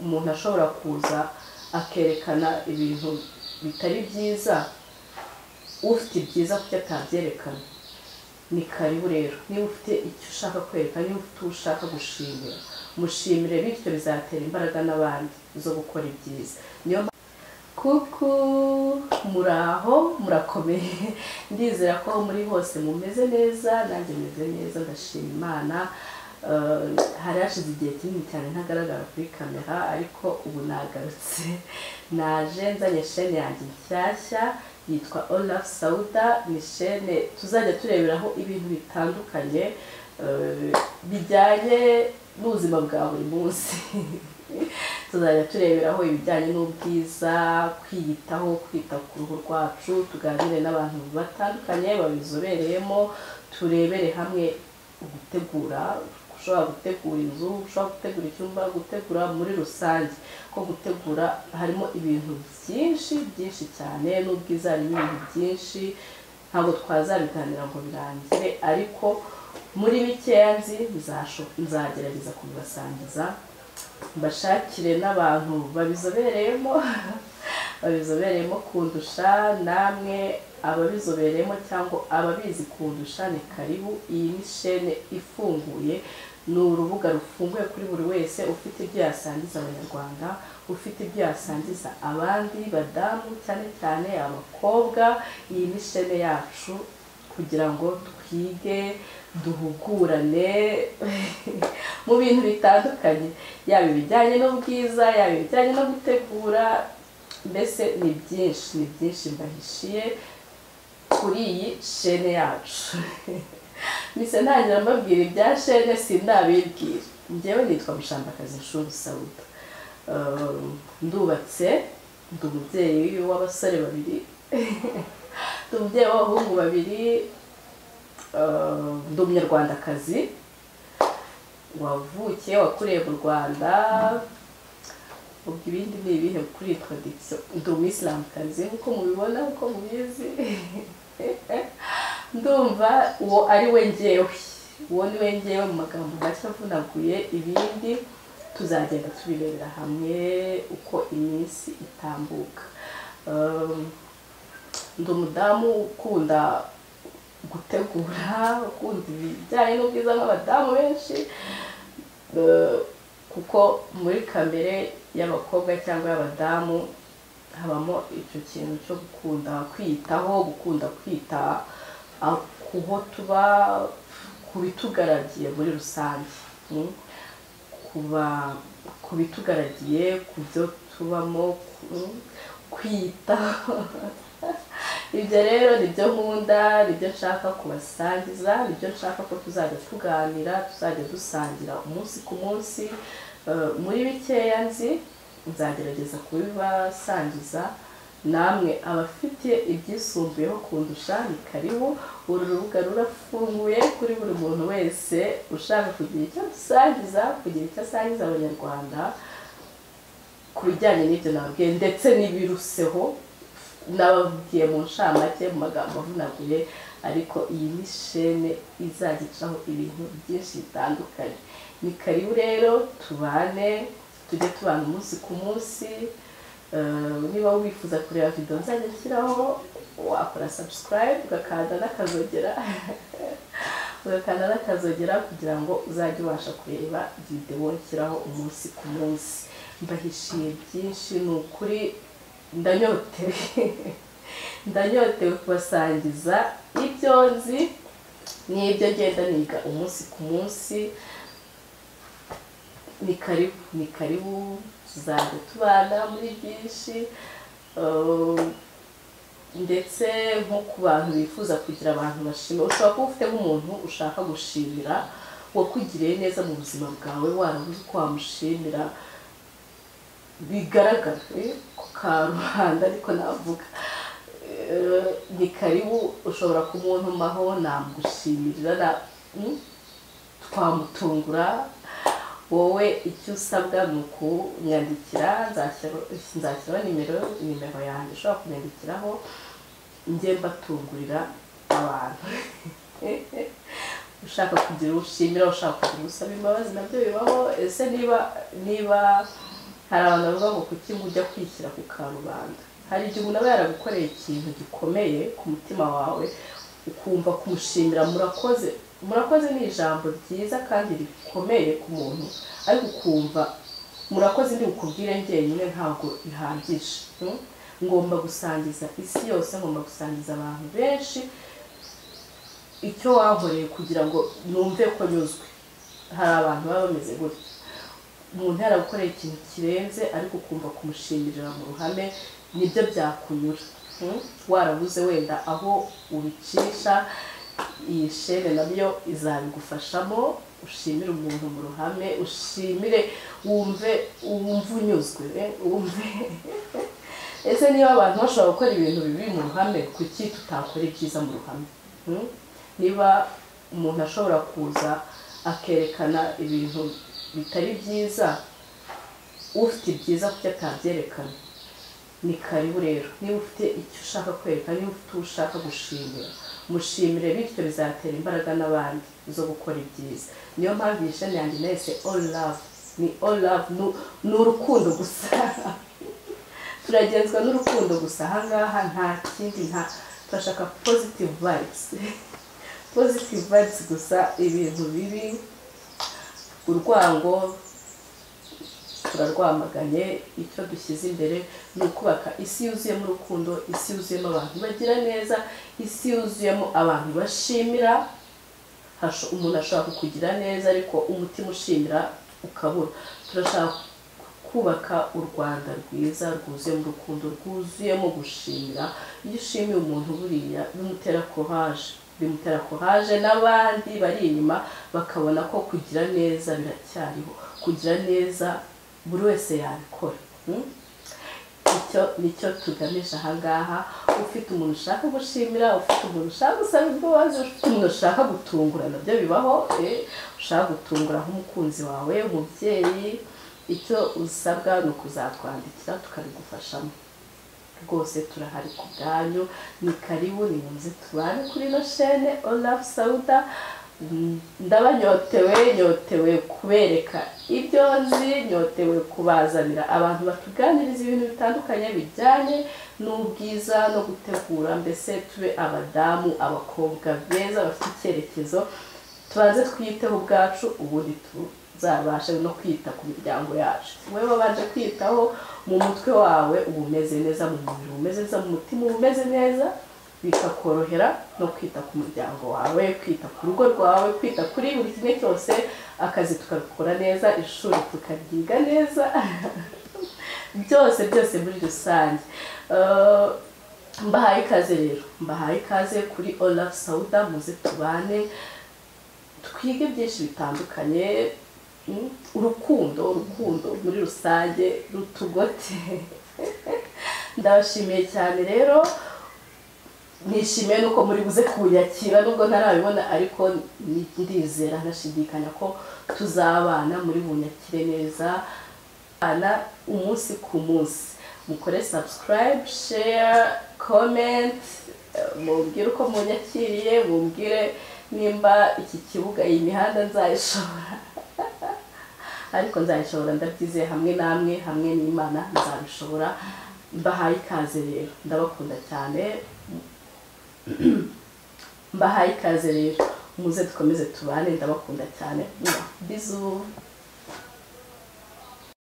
umuntu ashobora kuza akerekana ibintu bitari byiza ufite ibyiza kuki atabyerekana ni karibu rero niba ufite icyo ushaka kwereka niba ufite uwo ushaka gushimira mushimire bityo bizatera imbaraga n'abandi zo gukora ibyiza niyo kuku muraho murakomeye ndizera ko muri hose mumeze neza nanjye meze neza ndashima imana hari hashize igihe kinini cyane ntagaragara kuri kamera ariko ubu nagarutse naje nzanye shene yanjye nshyashya yitwa olaf sauda ni shene tuzajya tureberaho ibintu bitandukanye bijyanye n'ubuzima bwa buri munsi tuzajya tureberaho ibijyanye n'ubwiza kwiyitaho kwita ku ruhu rwacu tuganire n'abantu batandukanye babizobereyemo turebere hamwe gutegura ushobora gutegura inzu ushobora gutegura icyumba gutegura muri rusange ko gutegura harimo ibintu byinshi byinshi cyane n'ubwiza harimo ibintu byinshi ntabwo twazabiganira ngo birangire ariko muri bikeya nzi nzagerageza kubibasangiza mbashakire n'abantu babizobereyemo babizobereyemo kundusha namwe ababizobereyemo cyangwa ababizi kundusha ni karibu iyi ni shene ifunguye ni urubuga rufunguye kuri buri wese ufite ibyo yasangiza abanyarwanda ufite ibyo yasangiza abandi badamu cyane cyane abakobwa iyi ni shene yacu kugira ngo twige duhugurane mu bintu bitandukanye yaba ibijyanye n'ubwiza yaba ibijyanye no gutegura mbese ni byinshi ni byinshi mbahishiye kuri iyi shene yacu mbese ntangira mbabwira ibya shene sindabibwira ngewe nitwa mushambakazi nshuru sawuda ndubatse ndi umubyeyi w'abasore babiri ndi umubyeyi w'abahungu babiri ndi umunyarwandakazi wavukiye wakuriye mu rwanda ubwo ibindi ni ibihe kuri taradikisiyo ndi umwisilamukazi nk'uko mubibona nk'uko mubizi ndumva uwo ari we ngewe uwo ni we ngewe mu magambo make avunaguye ibindi tuzagenda tubirebera hamwe uko iminsi itambuka ndi umudamu ukunda gutegura ukunda ibijyanye n'ubwiza nk'abadamu benshi kuko muri kamere y'abakobwa cyangwa y'abadamu habamo icyo kintu cyo gukunda kwiyitaho gukunda kwita kuho tuba ku bitugaragiye muri rusange ku bitugaragiye ku byo tubamo kwita ibyo rero ni byo nkunda ni byo nshaka kubasangiza ni byo nshaka ko tuzajya tuganira tuzajya dusangira umunsi ku munsi muri bikeya nzi nzagerageza kubibasangiza namwe abafite ibyisumbuyeho kundusha ni karibu uru rubuga rurafunguye kuri buri muntu wese ushaka kugira icyo asangiza kugira icyo asangiza abanyarwanda ku bijyanye n'ibyo nababwiye ndetse n'ibiruseho n'ababwiye mu nshamake mu magambo avunaguye ariko iyi ni shene izagicaho ibintu byinshi bitandukanye ni karibu rero tubane tujye tubana umunsi ku munsi niba wifuza kureba videwo nzajya nshyiraho wakora sabusikarayibu ugakanda n'akazogera ugakanda n'akazogera kugira ngo uzajye ubasha kureba videwo nshyiraho umunsi ku munsi mbahishiye byinshi ni ukuri ndanyotewe ndanyotewe kubasangiza ibyo nzi n'ibyo ngenda niga umunsi ku munsi ni karibu ni karibu tuzajya tubana muri byinshi ndetse nko ku bantu bifuza kugira abantu bashima ushobora kuba ufite nk'umuntu ushaka gushimira wakugiriye neza mu buzima bwawe warabuze uko wamushimira bigaragara ku karubanda ariko navuga ni karibu ushobora kumuntumaho namugushimira twamutungura wowe icyo usabwa ni ukunyandikira nzashyiraho nimero nimero yanjye ushobora kunyandikiraho njye mbatungurira abantu ushaka kugira ushimira ushaka kugira usaba imbabazi nabyo bibaho ese niba niba hari abantu bavuga ngo kuki ngo ujya kwishyira ku karubanda hari igihe umuntu aba yaragukoreye ikintu gikomeye ku mutima wawe ukumva kumushimira murakoze murakoze ni ijambo ryiza kandi rikomeye ku muntu ariko ukumva murakoze ndi bukubwire njyenyine ntabwo bihagije hmm? ngomba gusangiza isi yose ngomba gusangiza abantu benshi icyo wankoreye kugira ngo numve ko nyuzwe hari abantu baba bameze gutya umuntu yaragukoreye ikintu kirenze ariko ukumva kumushimira mu ruhame nibyo byakunyura hmm? warabuze wenda aho ubicisha iyi shene nabyo izabigufashamo ushimire umuntu mu ruhame ushimire wumve wumve unyuzwe wumve ese niba abantu bashobora gukora ibintu bibi mu ruhame kuki tutakora ibyiza mu ruhame hmm? niba umuntu ashobora kuza akerekana ibintu bitari byiza ufite ibyiza kuki atabyerekana ni karibu rero niba ufite icyo ushaka kwereka niba ufite uwo ushaka gushimira mushimire bityo bizatera imbaraga n'abandi zo gukora ibyiza niyo mpamvu iyi shani yanjye nahise all love ni all love ni urukundo gusa turagenzwa n'urukundo gusa ahangaha nta kindi nta turashaka positive vibes positive vibes gusa ibintu bibi urwango turarwamaganye icyo dushyize imbere ni ukubaka isi yuzuyemo urukundo isi yuzuyemo abantu bagira neza isi yuzuyemo abantu bashimira umuntu ashobora kukugira neza ariko umutima ushimira ukabura turashaka kubaka u rwanda rwiza rwuzuyemo urukundo rwuzuyemo gushimira iyo ushimiye umuntu buriya bimutera kohaje bimutera kohaje n'abandi bari inyuma bakabona ko kugira neza biracyariho kugira neza buri wese yabikora icyo nicyo tugamije ahangaha ufite umuntu ushaka gushimira ufite umuntu ushaka gusaba imbabazi ufite umuntu ushaka gutungura nabyo bibaho ushaka gutungura nk'umukunzi wawe umubyeyi icyo usabwa ni ukuzatwandikira tukabigufashamo rwose turahari ku bwanyu ni karibu ni muze tubane kuri ino shene olafu sawuda ndaba nyotewe nyotewe kubereka ibyo nzi nyotewe kubazanira abantu batuganiriza ibintu bitandukanye bijyanye n'ubwiza no gutegura mbese tube abadamu abakobwa beza bafite icyerekezo tubanze twiyiteho ubwacu ubundi tuzabashe no kwita ku miryango yacu wowe wabanje kwitaho mu mutwe wawe uba umeze neza mu mubiri umeze neza mu mutima uba umeze neza bikakorohera no kwita ku muryango wawe kwita ku rugo rwawe kwita kuri buri kimwe cyose akazi tukabikora neza ishuri tukaryiga neza byose byose muri rusange mbahaye ikaze rero mbahaye ikaze kuri olafu sawuda muze tubane twige byinshi bitandukanye urukundo urukundo muri rusange rutugote ndabashimiye cyane rero nishimiye nuko muri buze kunyakira nubwo ntarabibona ariko ndizera ntashidikanya ko tuzabana muri bunyakire neza abana umunsi ku munsi mukore sabusikarayibe sheya komenti mubwire uko munyakiriye mubwire nimba iki kibuga iyi mihanda nzayishobora ariko nzayishobora ndabyizeye hamwe namwe hamwe n'imana nzabishobora mbahaye ikaze rero ndabakunda cyane mbahaye ikaze rero muze dukomeze tubane ndabakunda cyane bizu